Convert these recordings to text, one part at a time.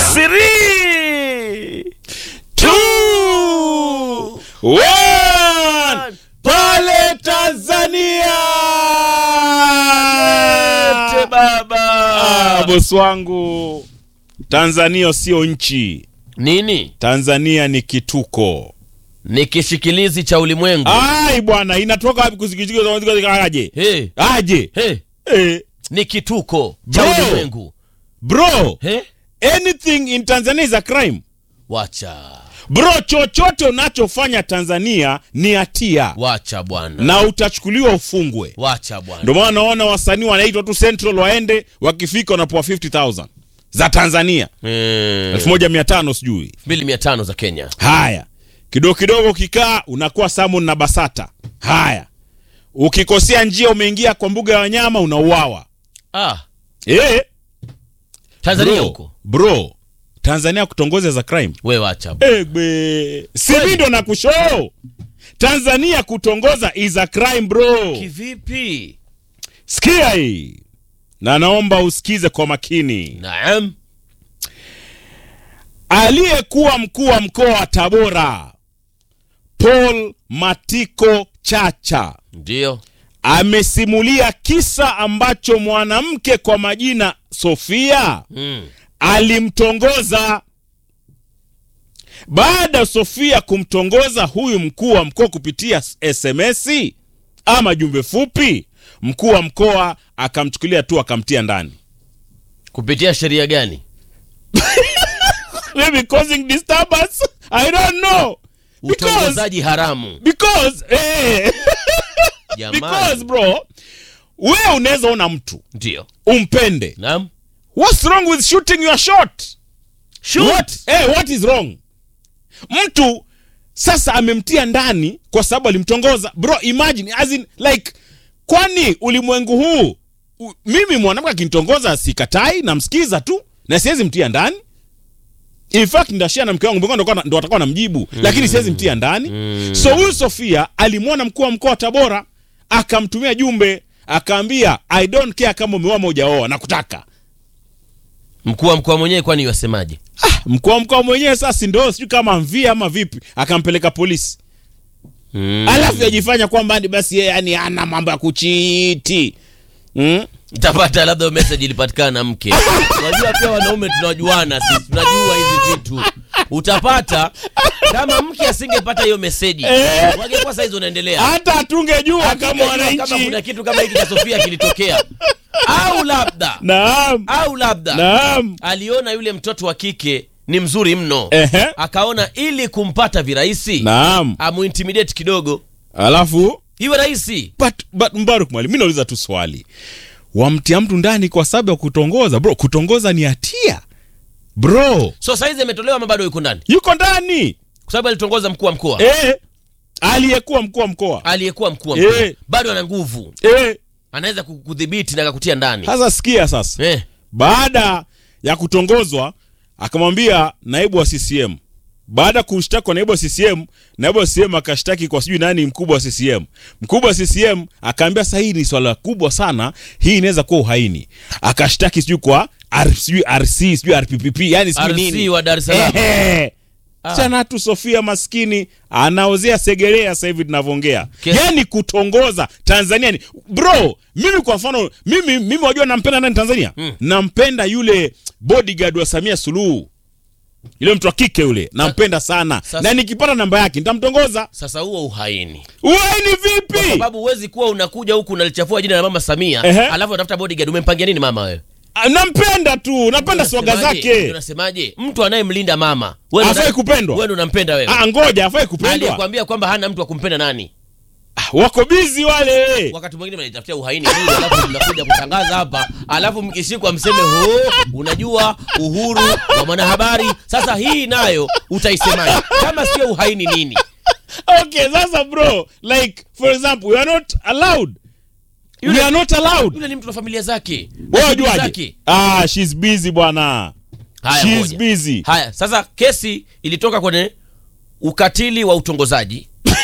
Three, two, one, pale Tanzania. Te baba. Ah, bosi wangu, Tanzania sio nchi, Nini? Tanzania ni kituko. Ni kishikilizi cha ulimwengu. Ai bwana, inatoka wapi kusikizika aje? Hey, Aje? hey. Eh, Ni kituko cha Bro. ulimwengu. bro, Hey? anything in Tanzania is a crime. Wacha. Bro, chochote unachofanya Tanzania ni hatia Wacha bwana. na utachukuliwa ufungwe. Wacha bwana. Ndio maana naona wasanii wanaitwa tu Central waende, wakifika wanapewa 50000 za Tanzania, Eh, 1500 sijui. 2500 za Kenya. Haya, kidogo kidogo ukikaa unakuwa Samon na Basata. Haya, ukikosea njia umeingia kwa mbuga ya wanyama unauawa. Ah, Eh, Tanzania bro, huko. bro, Tanzania kutongoza za crime. We wacha. bwana. Egbe, si mimi ndo nakushow. Tanzania kutongoza is a crime bro. Kivipi? Sikia hii, na naomba usikize kwa makini. Naam. Aliyekuwa mkuu wa mkoa wa Tabora Paul Matiko Chacha Ndio. amesimulia kisa ambacho mwanamke kwa majina Sofia Mm. alimtongoza. Baada ya Sofia kumtongoza huyu mkuu wa mkoa kupitia SMS ama jumbe fupi, mkuu wa mkoa akamchukulia tu akamtia ndani. Kupitia sheria gani? Maybe causing disturbance. I don't know. Because, Utongozaji haramu. because, eh, because Jamani. bro, wewe unaweza ona mtu Ndio. umpende. Naam. What's wrong with shooting your shot? Shoot. What? Eh, what is wrong? Mtu sasa amemtia ndani kwa sababu alimtongoza. Bro, imagine as in like kwani ulimwengu huu u, mimi mwanamke akinitongoza sikatai, namsikiza tu na siwezi mtia ndani. In fact ndashia na mke wangu mke wangu ndo ndo atakuwa namjibu lakini siwezi mtia ndani. So huyu Sofia alimwona mkuu wa mkoa wa Tabora akamtumia jumbe akaambia I don't care kama umeoa mojaoa nakutaka. Mkuu wa mkoa mwenyewe kwani wasemaje? mkuu wa mkoa mwenyewe sasa ndo sijui kama mvia ama vipi akampeleka polisi Mm. alafu yajifanya kwamba ni basi yeye yani ana mambo ya kuchiti mm? Utapata labda message ilipatikana na mke. Unajua pia wanaume tunajuana sisi, tunajua hizi vitu. Utapata kama mke asingepata hiyo meseji, Eh. wangekuwa saizi unaendelea. hata atungejua kama Hatungejua kama wananchi kuna kitu kama hiki cha Sofia kilitokea, au labda naam au labda naam aliona yule mtoto wa kike ni mzuri mno, Ehe. akaona ili kumpata virahisi naam amuintimidate kidogo, alafu iwe rahisi. but, but mbaruk mwalimu mi nauliza tu swali wamtia mtu ndani kwa sababu ya kutongoza bro kutongoza ni hatia bro So saizi ametolewa ama bado yuko ndani, yuko ndani kwa sababu alitongoza mkuu wa mkoa eh, aliyekuwa mkuu wa mkoa aliyekuwa mkuu wa mkoa Eh. bado ana nguvu, eh, anaweza ku- kudhibiti na akakutia ndani sasa sikia sasa eh. baada ya kutongozwa akamwambia naibu wa CCM. Baada ya kushtaki kwa naibu wa CCM, naibu wa CCM akashtaki kwa sijui nani mkubwa wa CCM. Mkubwa wa CCM akaambia sasa hii ni swala kubwa sana, hii inaweza kuwa uhaini. Akashtaki sijui kwa R, sijui RC sijui RPPP, yani sijui RC nini. wa Dar es Salaam. Ehe. Ah. Chana tu Sofia maskini anaozea Segerea sasa hivi tunavyoongea. Kes- Yani kutongoza Tanzania ni bro, mimi kwa mfano mimi mimi wajua nampenda nani Tanzania? Mm. Nampenda yule bodyguard wa Samia Suluhu. Yule mtu wa kike yule, nampenda sana. Sasa- Na nikipata namba yake nitamtongoza. Sasa huo uhaini, Wewe ni kwa vipi? sababu huwezi kuwa unakuja huku unalichafua jina la mama Samia Ehe. alafu unatafuta bodyguard. Umempangia nini mama wewe? Ah, Nampenda tu, napenda swaga Unasemaje? zake. Unasemaje? Mtu anayemlinda mama wewe ndo Hafai una- kupendwa. wewe ndo unampenda wewe. Ah, ngoja afai kupendwa. Aliyekwambia kwamba hana mtu wa kumpenda nani? Ah, wako busy wale. Wakati mwingine mnajitafutia uhaini bure, alafu mnakuja kutangaza hapa, alafu mkishikwa mseme ho, unajua uhuru wa mwanahabari. Sasa hii nayo utaisemaje kama sio uhaini nini? Okay, sasa bro, like for example, we are not allowed. We are not allowed. Yule ni mtu na familia zake, na Wewe shughuli wajuaje? zake. Ah, she's busy bwana. Haya, She's ngoja. busy. Haya, sasa kesi ilitoka kwenye ukatili wa utongozaji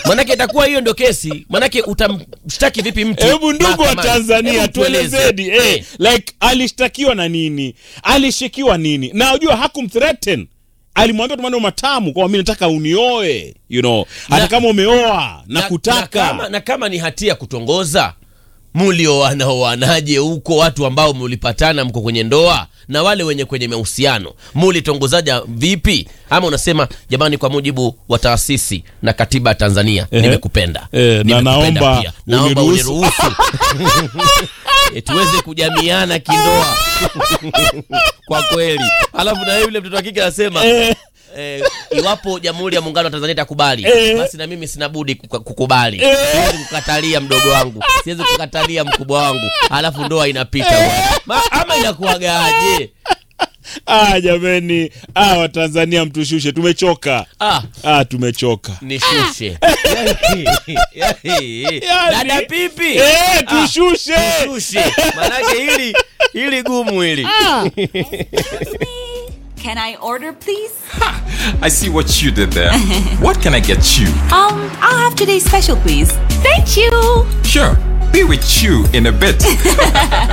manake itakuwa hiyo ndio kesi manake utamshtaki vipi mtu hebu ndugu wa mahakamani? tanzania Hebu tueleze. tuelezedi eh, Eh. like alishtakiwa na nini alishikiwa nini na unajua hakumthreaten alimwambia tu maneno matamu kwamba mi nataka unioe you know hata Na- kama umeoa na, na, kutaka na, kama, na kama ni hatia kutongoza mulioana oanaje huko watu ambao mulipatana mko kwenye ndoa na wale wenye kwenye mahusiano mulitongozaja vipi ama unasema jamani kwa mujibu wa taasisi na katiba ya tanzania Ehe. nimekupenda Eh, na Nimekupenda naomba pia. naomba uniruhusu. uniruhusu Eh, tuweze kujamiana kindoa kwa kweli alafu na yule mtoto wa kike anasema eh, eh, iwapo jamhuri ya muungano wa tanzania itakubali Eh. basi na mimi sina budi kuka- kukubali Eh. siwezi kukatalia mdogo wangu siwezi kukatalia mkubwa wangu alafu ndoa inapita bwana. Ma, ama inakuagaje ah, jameni ah, watanzania mtushushe tumechoka ah, ah, tumechoka nishushe Yani- dada pipi eh, tushushe Ah, tushushe manake hili hili gumu hili Can I order, please? I see what you did there. what can I get you? Um, I'll have today's special, please. Thank you. Sure, be with you in a bit.